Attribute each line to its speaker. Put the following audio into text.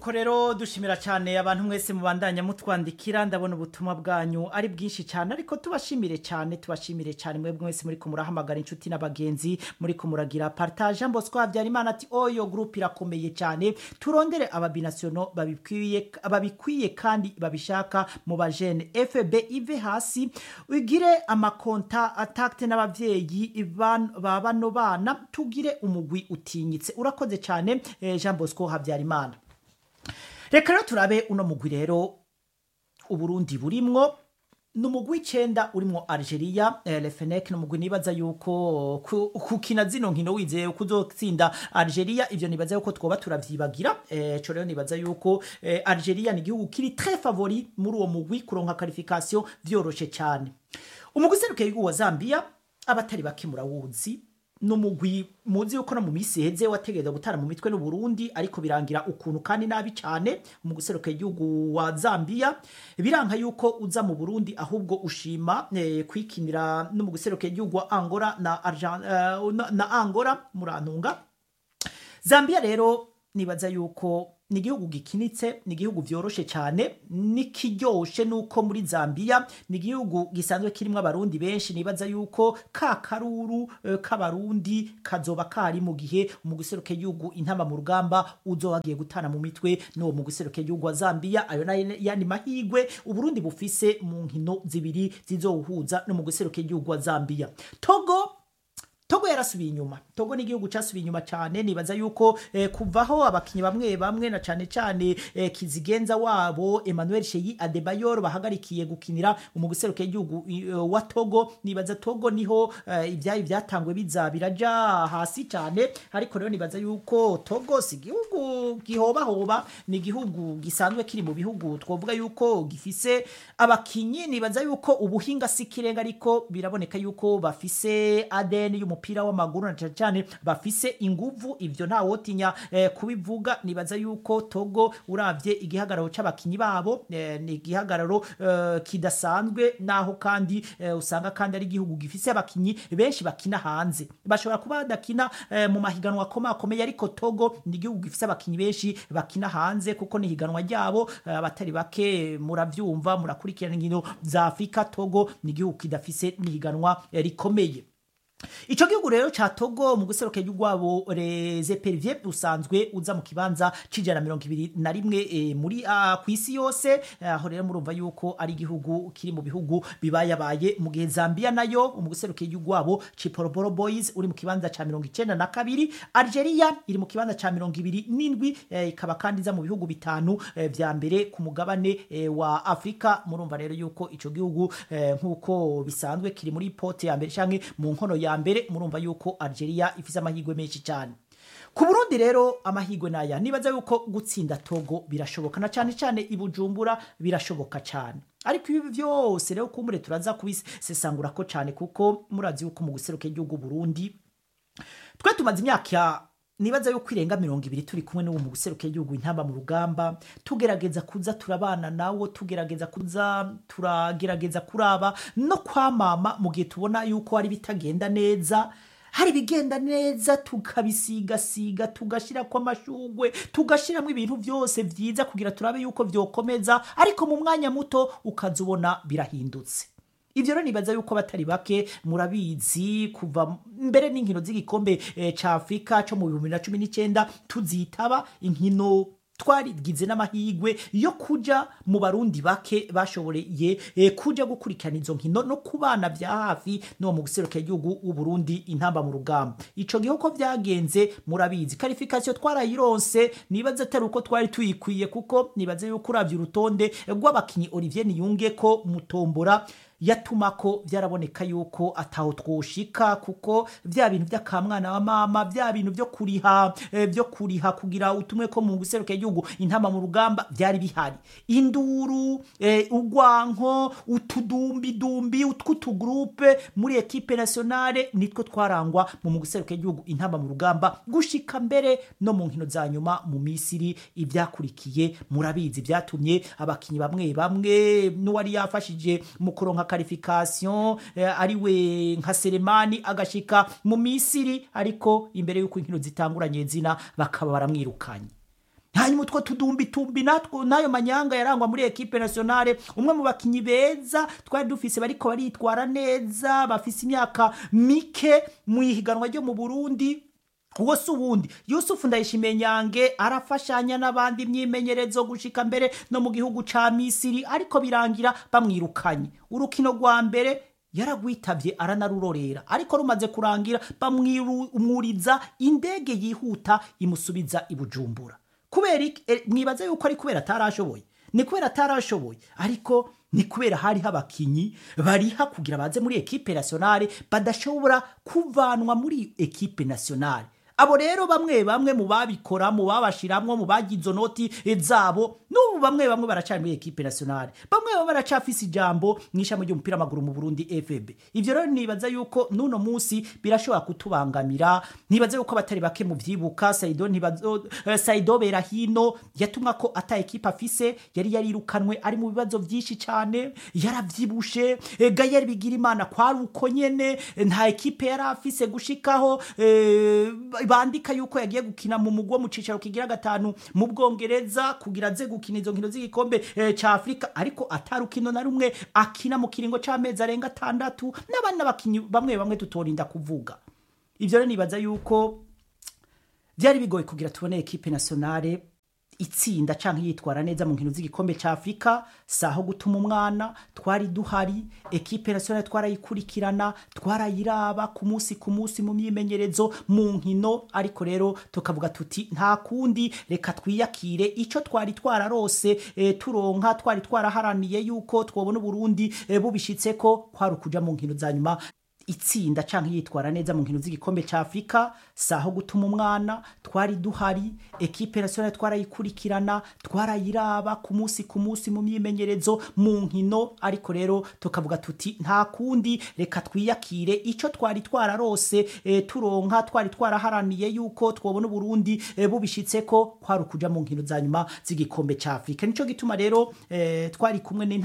Speaker 1: nuko rero dushimira cyane abantu mwese mubandanya mutwandikira ndabona ubutumwa bwanyu ari bwinshi cyane ariko tubashimire cyane tubashimire cyane mwebwe mwese muri kumurahamagara inshuti n'abagenzi muri kumuragira partage Bosco Habyarimana ati oyo group irakomeye cyane turondere ababinasiono babikwiye babikwiye kandi babishaka mu bajene FB ive hasi ugire amakonta atakte n'abavyeyi ban- ba bano bana tugire umugwi utinyitse urakoze cyane eh, Jean Bosco Habyarimana reka rero turabe uno mugwi rero uburundi burimwo ni umugwi w'icenda urimwo algeria eh, lefenek ni umugwi nibaza yuko ku- kukina zino nkino wizeye ko uzotsinda algeria ivyo nibaza yuko twoba turavyibagira eh, co rero nibaza yuko eh, algeria ni igihugu kiri très favori muri uwo mugwi kuronka qualification vyoroshe cyane umugwi userukiye igihugu wa zambia abatari bake murawuzi ni umugwi muzi yuko no mu minsi iheze wategereza gutara mu mitwe n'uburundi ariko birangira ukuntu kandi nabi cyane mu guseruka igihugu wa zambia biranka yuko uza mu burundi ahubwo ushima eh, kwikinira no mu guseruka igihugu wa angola na, Argen- eh, na, na angola murantunga zambia rero nibaza yuko ni igihugu gikinitse ni igihugu vyoroshe cyane nikiryoshe nuko muri zambia ni igihugu gisanzwe kirimo abarundi benshi nibaza yuko ka karuru eh, k'abarundi kazoba kari mu gihe mu guseruka igihugu intama mu rugamba uzoba wagiye gutana mu mitwe n'uwo mu guseruka igihugu wa zambia ayo nayo yandi mahigwe uburundi bufise mu nkino zibiri zizowuhuza no mu guseruka igihugu wa zambia togo togo yarasubiye inyuma togo ni igihugu cyasubiye inyuma cyane nibaza yuko eh, kuvaho abakinnyi bamwe bamwe na cyane cyane eh, kizigenza wabo emmanuel sheyi adebayor bahagarikiye gukinira umuguseruka igihugu eh, wa togo nibaza togo niho eh, ibyayi byatangwe biza biraja hasi cyane ariko rero nibaza yuko togo si igihugu gihobahoba ni igihugu gisanzwe kiri mu bihugu twavuga yuko gifise abakinyi nibaza yuko ubuhinga si ikirenga ariko biraboneka yuko bafise ADN y'umupira w'amaguru na cyane cyane bafise inguvu ivyo nta wotinya eh, kubivuga nibaza yuko Togo uravye igihagararo c'abakinyi babo eh, ni igihagararo eh, kidasanzwe naho kandi eh, usanga kandi ari igihugu gifise abakinyi benshi bakina hanze bashobora kuba badakina eh, mu mahiganwa akomakomeye ariko Togo ni igihugu gifise abakinyi benshi bakina hanze kuko ni higanwa ryabo eh, abatari bake muravyumva murakurikirana inkino za Afrika Togo ni igihugu kidafise n'ihiganwa eh, rikomeye Ico gihugu rero ca Togo mu guseruka rwabo reze Pervier usanzwe uza mu kibanza cijana mirongo ibiri na rimwe e, muri uh, kwisi yose aho rero murumva yuko ari igihugu kiri mu bihugu bibayabaye mu gihe Zambia nayo mu guseruka rwabo Chipolopolo Boys uri mu kibanza ca mirongo icenda na kabiri Algeria iri mu kibanza ca mirongo ibiri n'indwi eh, ikaba kandi iza mu bihugu bitanu eh, vya mbere ku mugabane eh, wa Afrika murumva rero yuko ico gihugu eh, nk'uko bisanzwe kiri muri pote ya mbere canke mu nkono ya mbere murumva yuko Algeria ifise amahirwe menshi cyane ku Burundi rero amahirwe naya nibaza yuko gutsinda Togo birashoboka na cyane cyane i Bujumbura birashoboka cyane ariko ibi byose rero kumure turaza kubisesangura ko cyane kuko murazi yuko mu guseruka igihugu Burundi twe tumaze imyaka nibaza yuko irenga mirongo ibiri turi kumwe n'uwo mu guseruka igihugu intamba mu rugamba tugerageza kuza turabana nawo tugerageza kuza turagerageza kuraba no kwamama mu gihe tubona yuko hari bitagenda neza hari ibigenda neza tukabisigasiga tugashyirako amashugwe tugashyiramo ibintu byose byiza kugira turabe yuko byokomeza ariko mu mwanya muto ukaza ubona birahindutse ibyo rero nibaza yuko batari bake murabizi kuva mbere n'inkino z'igikombe eh, ca afurika cyo mu bihumbi na cumi n'icyenda tuzitaba inkino twarigize n'amahigwe yo kuja mu barundi bake bashoboreye eh, kuja gukurikirana izo nkino no kubana vya hafi no mu guseruka igihugu uburundi intamba mu rugamba ico gihe uko vyagenze murabizi karifikasiyo twarayironse nibaza atari uko twari tuyikwiye kuko nibaza yuko uravye urutonde rw'abakinyi olivier niyunge ko mutombora yatuma ko byaraboneka yuko ataho twoshika kuko bya bintu by'akamwana wa mama bya bintu byo kuriha eh, byo kuriha kugira utumwe ko mu guseruka igihugu intama mu rugamba byari bihari induru eh, ugwanko utudumbi dumbi utwutugroupe muri equipe nationale nitwo twarangwa mu guseruka igihugu intama mu rugamba gushika mbere no mu nkino za nyuma mu Misiri ibyakurikiye murabizi byatumye abakinyi bamwe bamwe n'uwari yafashije mu kuronka qualification eh, ariwe nka Selemani agashika mu Misiri ariko imbere yuko inkino zitanguranye zina bakaba baramwirukanye hanyuma utwo tudumbitumbi natwo n'ayo manyanga yarangwa muri ekipe nationale umwe mu bakinyi beza twari dufise bariko baritwara neza bafise imyaka mike mu ihiganwa ryo mu burundi uwo si uwundi yusufu ndayishimiye nyange arafashanya n'abandi imyimenyerezo gushika mbere no mu gihugu ca misiri ariko birangira bamwirukanye urukino rwa mbere yaragwitabye aranarurorera ariko rumaze kurangira bamwuriza indege yihuta imusubiza i bujumbura kubera iki Eh, mwibaza yuko ari kubera atarashoboye ni kubera atarashoboye ariko ni kubera hariho abakinyi bariha kugira baze muri ekipe nationale badashobora kuvanwa muri ekipe nationale abo rero bamwe bamwe mu babikora mu babashiramwo mu bagize noti zabo n'ubu bamwe bamwe baracari muri ekipe nationale bamwe bamwe baracafise ijambo mw'ishami ry'umupira w'amaguru mu Burundi FB ivyo rero nibaza yuko nuno munsi birashobora kutubangamira nibaza yuko batari bake mu vyibuka Saido ntibazo eh, Saido Berahino yatumwa ko ata ekipe afise yari yarirukanwe ari mu bibazo vyinshi cane yaravyibushe eh, Gayer Bigirimana kwari uko nyene eh, nta ekipe yari afise gushikaho eh, bandika yuko yagiye gukina mu mugwa mu cicaro kigira gatanu mu Bwongereza kugira aze gukina izo nkino z'igikombe eh, ca Afrika ariko atarukino na rumwe akina mu kiringo c'amezi arenga atandatu n'abandi n'abakinyi bamwe bamwe tutorinda kuvuga ivyo rero nibaza yuko byari bigoye kugira tubone ekipe nationale itsinda canke yitwara neza mu nkino z'igikombe ca Afrika saho gutuma umwana twari duhari ekipe nationale twarayikurikirana twarayiraba ku munsi ku munsi mu myimenyerezo mu nkino ariko rero tukavuga tuti nta kundi reka twiyakire ico twari twararose e, turonka twari twaraharaniye yuko twobona Burundi e, bubishitseko kwari ukuja mu nkino za nyuma itsinda canke yitwara neza mu nkino z'igikombe ca Afrika saho gutuma umwana twari duhari ekipe nationale twarayikurikirana twarayiraba ku munsi ku munsi mu myimenyerezo mu nkino ariko rero tukavuga tuti nta kundi reka twiyakire ico twari twararose e, turonka twari twaraharaniye yuko twobona Burundi e, bubishitseko kwari ukuja mu nkino za nyuma z'igikombe ca Afrika nico gituma rero e, twari kumwe n'inta